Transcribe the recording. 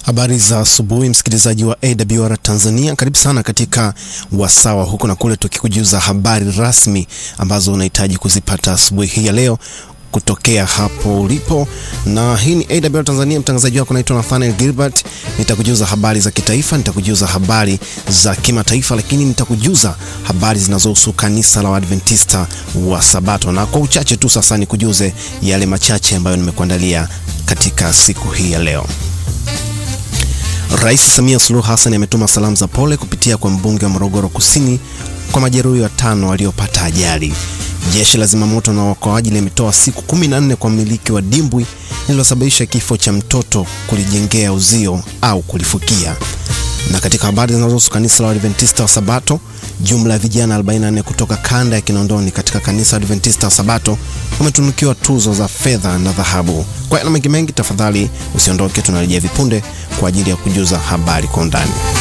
Habari za asubuhi, msikilizaji wa AWR Tanzania, karibu sana katika wasawa huku na kule, tukikujuza habari rasmi ambazo unahitaji kuzipata asubuhi hii ya leo kutokea hapo ulipo, na hii ni AWR Tanzania. Mtangazaji wako naitwa Nathaniel Gilbert. Nitakujuza habari za kitaifa, nitakujuza habari za kimataifa, lakini nitakujuza habari zinazohusu kanisa la Waadventista wa Sabato, na kwa uchache tu sasa nikujuze yale machache ambayo nimekuandalia katika siku hii ya leo. Rais Samia Suluhu Hassan ametuma salamu za pole kupitia kwa mbunge wa Morogoro Kusini kwa majeruhi watano waliopata ajali. Jeshi la zimamoto na uokoaji limetoa siku kumi na nne kwa mmiliki wa dimbwi lililosababisha kifo cha mtoto kulijengea uzio au kulifukia. Na katika habari zinazohusu kanisa la Adventista wa Sabato, jumla ya vijana 44 kutoka kanda ya Kinondoni katika kanisa la Adventista wa Sabato wametunukiwa tuzo za fedha na dhahabu. Kwa yana mengi mengi, tafadhali usiondoke, tunarejea vipunde kwa ajili ya kujuza habari kwa undani.